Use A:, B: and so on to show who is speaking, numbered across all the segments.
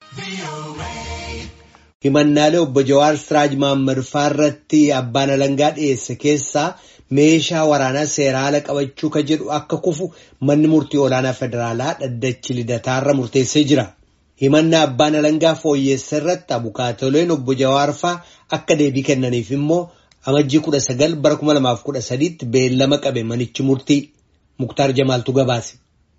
A: Himannaalee obbo Jawaar Siraaj Mahammad irratti abbaan alangaa dhiyeesse keessaa meeshaa waraanaa seera ala qabachuu ka jedhu akka kufu manni murtii olaanaa federaalaa dhaddachi lidataarra murteessee jira. Himannaa abbaan alangaa fooyyeessa irratti abukaatoleen obbo Jawaar faa akka deebii kennaniif immoo amajjii kudha sagal bara kuma lamaaf kudha sadiitti beellama qabe manichi murtii Muktaar Jamaaltu gabaase.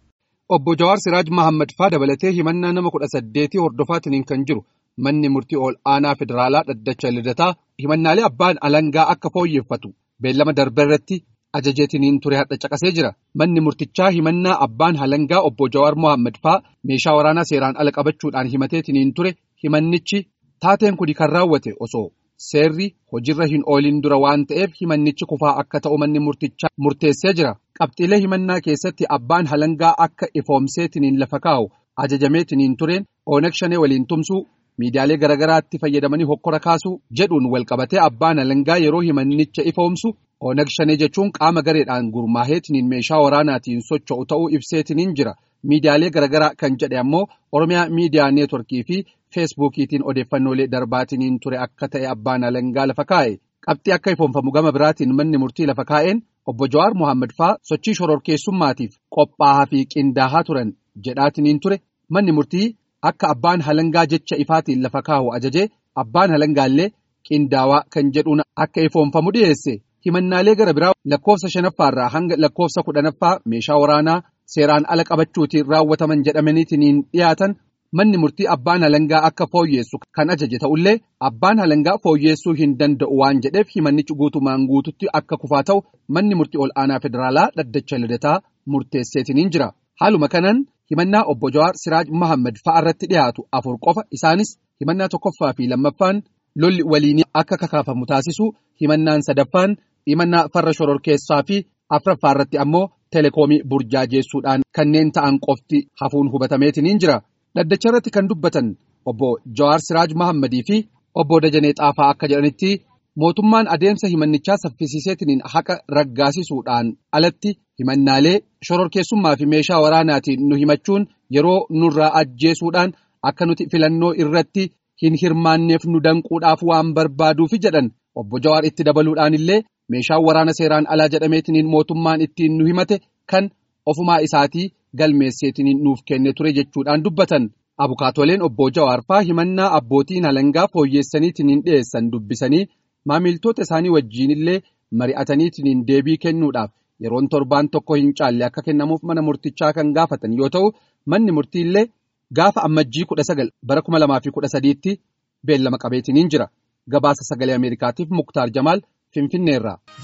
B: Obbo Jawaar Siraaj Mahammad faa dabalatee himannaa nama kudha saddeetii hordofaatiin kan jiru manni murtii ol aanaa federaalaa dhaddacha lidataa himannaalee abbaan alangaa akka fooyyeffatu beellama darbe irratti ajajeetiniin ture hadha caqasee jira. Manni murtichaa himannaa abbaan alangaa obbo Jawaar Mohaammed faa meeshaa waraanaa seeraan ala qabachuudhaan himateetiniin ture himannichi taateen kuni kan raawwate osoo seerri hojiirra hin oolin dura waan ta'eef himannichi kufaa akka ta'u manni murtichaa murteessee jira. Qabxiilee himannaa keessatti abbaan alangaa akka ifoomseetiniin lafa kaa'u ajajameetiniin tureen Oonag Shanee waliin tumsuu miidiyaalee garaagaraatti fayyadamanii hokkora kaasuu jedhuun walqabatee abbaan alangaa yeroo himannicha ifoomsu Oonag Shanee jechuun qaama gareedhaan gurmaaheetiniin meeshaa waraanaatiin socho'u ta'uu ibseetiniin jira. Miidiyaalee garaagaraa kan jedhe ammoo Oromiyaa Miidiyaa Neetworkii fi Feesbuukiitiin odeeffannoolee darbaatiniin ture akka ta'e abbaan alangaa lafa kaa'e. Qabxii akka ifoomfamu gama biraatiin manni murtii lafa kaa'een obbo Jawaar Mohaammed faa sochii shororkeessummaatiif qophaa'aa fi qindaa'aa turan jedhaatiniin ture manni murtii akka abbaan alangaa jecha ifaatiin lafa kaa'u ajajee abbaan alangaallee qindaawaa kan jedhuun akka ifoomfamu dhiyeesse. Himannaalee gara biraa lakkoofsa shanaffaarraa hanga lakkoofsa kudhanaffaa meeshaa waraanaa seeraan ala qabachuutiin raawwataman jedhamaniitiin dhiyaatan manni murtii abbaan alangaa akka fooyyeessu kan ajaje ta'ullee abbaan alangaa fooyyeessuu hin danda'u waan jedheef himannichi guutumaan guututti akka kufaa ta'u manni murtii ol aanaa federaalaa dhaddacha lidataa murteesseetiniin jira. Haaluma kanaan himannaa obbo Jawaar Siraaj Mahammad fa'a irratti dhiyaatu afur qofa isaanis himannaa tokkoffaa fi lammaffaan lolli waliinii akka kakaafamu taasisu himannaan sadaffaan. himannaa farra shororkeessaa fi afraffaa irratti ammoo teleekoomii burjaajeessuudhaan kanneen ta'an qofti hafuun hubatameetiniin jira. Dhaddacha irratti kan dubbatan obbo Jawaar Siraaj Mahammadii fi obbo Dajanee Xaafaa akka jedhanitti mootummaan adeemsa himannichaa saffisiiseetiniin haqa raggaasisuudhaan alatti himannaalee shororkeessummaa fi meeshaa waraanaatiin nu himachuun yeroo nurraa ajjeesuudhaan akka nuti filannoo irratti hin hirmaanneef nu danquudhaaf waan barbaaduufi jedhan obbo Jawaar itti dabaluudhaan illee. meeshaan waraana seeraan alaa jedhameetiniin mootummaan ittiin nu himate kan ofumaa isaatii galmeesseetiniin nuuf kenne ture jechuudhaan dubbatan abukaatoleen obbo Jawaarfaa himannaa abbootiin alangaa fooyyeessaniitiniin dhiyeessan dubbisanii maamiltoota isaanii wajjiinillee mari'ataniitiniin deebii kennuudhaaf yeroon torbaan tokko hin caalle akka kennamuuf mana murtichaa kan gaafatan yoo ta'u manni murtiillee gaafa ammajjii kudha sagal bara kuma lamaa fi kudha sadiitti beellama qabeetiniin jira gabaasa sagalee ameerikaatiif muktaar jamaal. Finfinneerraa.